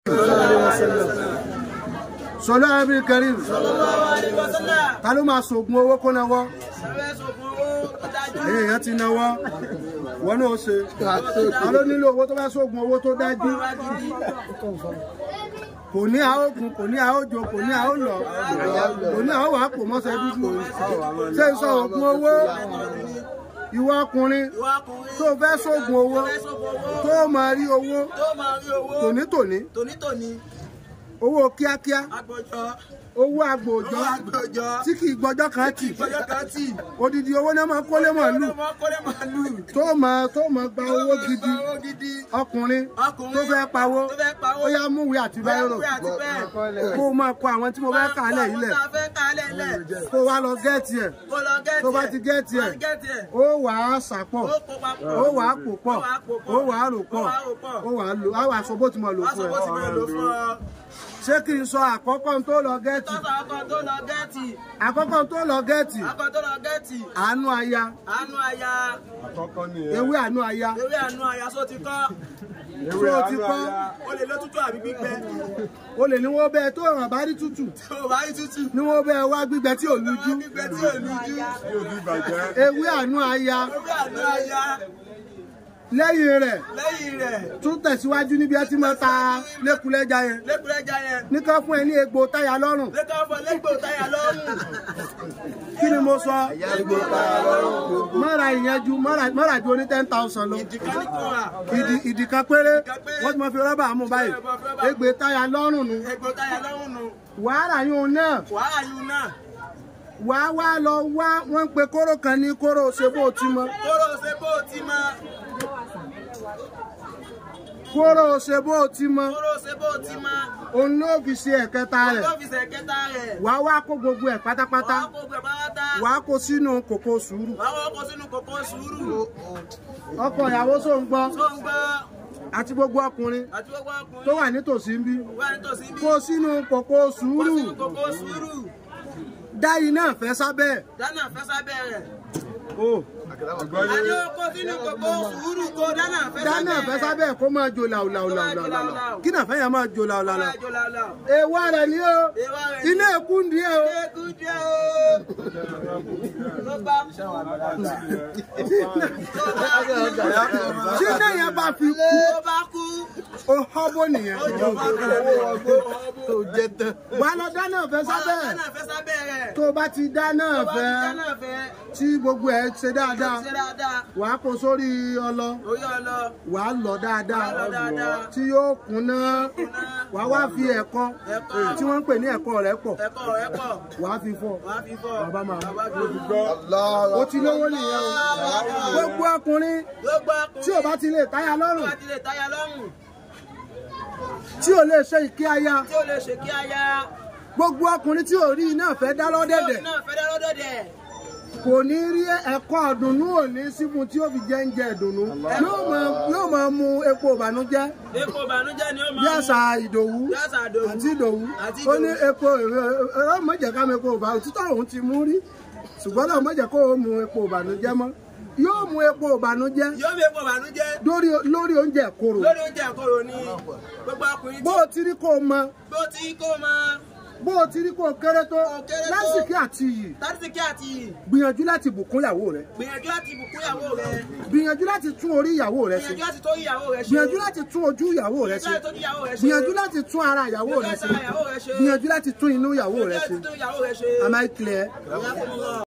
sọlá ẹbí kẹrin ta ló máa sògùn owó kó náwó èyí èèyàn ti náwó wọn náà ṣe ta ló nílò owó tó bá sògùn owó tó dájú kò ní àógùn kò ní àójò kò ní àólọ kò ní àwọn wàá pò mọ́sẹ̀ dúdú ṣé ń sọ ògùn owó ìwọ ọkùnrin tó fẹ́ sógun owó tó máa rí owó tònítòní Tònítòní, owó kíákíá agbọ̀jọ́, owó agbòòjọ́ agbọ̀jọ́, tí kì í gbọ́jọ́ kan tì ìgbọ́jọ́ kan tì, odidi owó náà máa kólé màálù ọmọ kọ́lé màálù, tó máa tó máa gba owó gidi owó gidi, ọkùnrin ọkùnrin tó fẹ́ pawó tó fẹ́ pawó, ó yá múwèé àti báírò bóyá àti bẹ́ẹ̀. kó o máa kọ àwọn tí mo fẹ́ kà á lẹ̀ yìí lẹ̀ Àwọn tá a fẹ́ kà á lẹ̀ lẹ̀, kó o wá lọ gẹ́ẹ̀tì ẹ̀ kó lọ gẹ́ẹ̀tì tó bá ẹ̀. ti gẹ́ẹ̀tì Tó bá ẹ̀ ti gẹ́ẹ̀tì ẹ̀, ó wà á sàpọ̀ ó kó papọ̀. ó wà á pò pọ̀ Ó wà á pò pọ̀. ó wà á rò pọ̀ Ó wà á rò pọ̀. ó wà á lò á wà sọ bó ti mọ̀ lò Wá fún sọ bó ti máa lò fún ẹ ọ. ṣé kí n sọ àkọ́kọ́ tó lọ gẹ́ẹ̀tì Tọ́sà ọkọ tó lọ gẹ́ẹ̀tì, àkọ́kọ́ tó lọ gẹ́ẹ̀tì ọkọ tó lọ gẹ́ẹ̀tì, àánú aya àánú aya, ewé àánú aya ewé àánú aya só ti kọ́. tó o ti kọ́ O lè lọ tútù àbí gbígbẹ. o lè ní wọ́n bẹ́ẹ̀ tó ràn bá rí tútù Tó o bá rí tútù, ní wọ́n bẹ́ẹ̀ wá gbígbẹ tí ò lújú gbígbẹ tí ò lújú. ewé àánú aya Ewé àánú aya, lẹ́yìn rẹ̀ lẹ́yìn rẹ̀, tún tẹ̀síwájú níbi ẹ ti máa ta lẹ́kulẹ́já yẹn lẹ́kùnrẹ́jà yẹn, nìkan fún ẹ ní egbò táyà lọ́rùn lẹ́kọ̀ọ́ fọ lẹ́gbò táyà lọ́rùn. kí ni mo sọ mọ́ra ìyẹn ju mọ́ra mọ́ra ju oní ten thousand lọ Ìdìkan ní kò rà. ìdì ìdì kan péré péré. wọ́n ti máa fi rọ́bà mú báyìí egbò táyà lọ́rùn nu Ẹgbò táyà lọ́rùn nù. wàhálà yóò náà Wàhálà yìí náà. wàá wá lọ wá wọ́n ń pe kóró kan ní kóró ṣe bó ti mọ Kóró ṣe bó ti mọ. kóró ṣe bó ti mọ Kóró ṣe bó ti mọ. òun ló fi ṣe ẹ̀kẹta rẹ̀ Ọ́fíìsì ẹ̀kẹta rẹ̀. wàá wá kó gbogbo ẹ̀ pátápátá Wàá kó gbẹ̀ pátá. wàá kó sínú kòkó sùúrù Wàá wọ́n kó sínú kòkó sùúrù. ọkọ ìyàwó só ń gbọ́ Tó ń gbọ́ àti gbogbo ọkùnrin àti gbogbo ọkùnrin tó wà nítòsí ń bí wà nítòsí bí. kó sínú kòkó Kó sùúrù sínú kòkó sùúrù. dá iná fẹ́ sábẹ́ ẹ̀. Dáná fẹ́ sábẹ́ rẹ̀. o Àní ó kó sínú kòkó sùúrù kó dáná fẹ́ sábẹ́ dáná fẹ́ sábẹ́ ẹ̀ kó máa jó làwùlàwùlàwùlà kí náà fẹ́ yẹn máa jó làwùlàwùlà Máa jó làlà. èèwọ̀ rẹ̀ ni o Èèwọ̀ rẹ̀ ni. iná ẹ̀kú ń di ẹ̀ o Ẹkú jẹ́ o. Ló bá tí iná yẹn bá fi kú ló bá kú. o họ́bó nìyẹn wà á lọ dáná fẹ́ sábẹ́ ẹ̀ Dáná fẹ́ sábẹ́ rẹ̀. tó o bá ti dáná Tó bá ti fẹ́ dáná fẹ́. tí gbogbo ẹ̀ ṣe dáadáa Ṣé dáadáa. wà á kó sórí ọlọ Orí ọlọ. wà á lọ dáadáa Wà á lọ dáadáa. tí yóò kúnná wà á wá fi ẹ̀kọ Ẹ̀kọ. tí wọ́n ń pè ní ẹ̀kọ rẹ̀ pọ̀ Ẹ̀kọ́ rẹ̀ pọ̀. wà á fi fọ́ Wà á fi fọ́. Bàbá máa. Bàbá fi o ti lówó nìyẹn o gbogbo ọkùnrin Gbogbo ọkùnrin. tí o bá ti lè táyà Tó lọ́rùn bá ti lè táyà lọ́rùn. tí o lè ṣe ìké aya Tí ó lè ṣe kí aya. gbogbo ọkùnrin tí ò rí iná fẹ́ dá lọ́dẹ̀dẹ̀ Náà fẹ́ dá lọ́dọ̀dẹ̀. kò ní rí ẹ̀kọ́ ọ̀dùnnú òní sífun tí ó fi jẹ́ ń jẹ ìdùnnú yóò máa yóò máa mu epo ìbànújẹ́ Epo ìbànújẹ́ ni ó máa bí mú. àṣà ìdòwú Bí àṣà Ìdòwú. àti ìdòwú Àti ó ní Ìdòwú. epo ẹ̀rọ mọ̀jẹ̀ ká mu epo ìbànújẹ́ títọ́ òun ti mú rí ṣùgbọ́n náà mọ̀jẹ̀ kó o mu epo ìbànújẹ́ mọ́ yóò mu epo ìbànújẹ́ Yóò fi epo ìbànújẹ́. lórí lórí oúnjẹ kòrò Lórí oúnjẹ ìkorò ni gbogbo ọkùnrin bó tí o ti rí kó o mọ bó ti kó máa bó o ti rí kó o kéré tó kéré tó. lásìkò àti iyì tàbísíkí àti iyì. gbìyànjú láti bùkún ìyàwó rẹ Gbìyànjú láti bùkún ìyàwó rẹ̀. gbìyànjú láti tún orí ìyàwó rẹ ṣe Gbìyànjú láti tó ìyàwó rẹ̀ ṣe. gbìyànjú láti tún ojú ìyàwó rẹ ṣe Gbìyànjú láti tó ìyàwó rẹ̀ ṣe. gbìyànjú láti tún ara ìyàwó rẹ ṣe Gbìyànjú láti tó ìyàwó rẹ̀ ṣe. gbìyànjú láti tún inú ìyàwó rẹ Gbìyànjú ṣe láti tó ìyàwó rẹ̀ ṣe. am I clear? Ìyá fún mi lọ.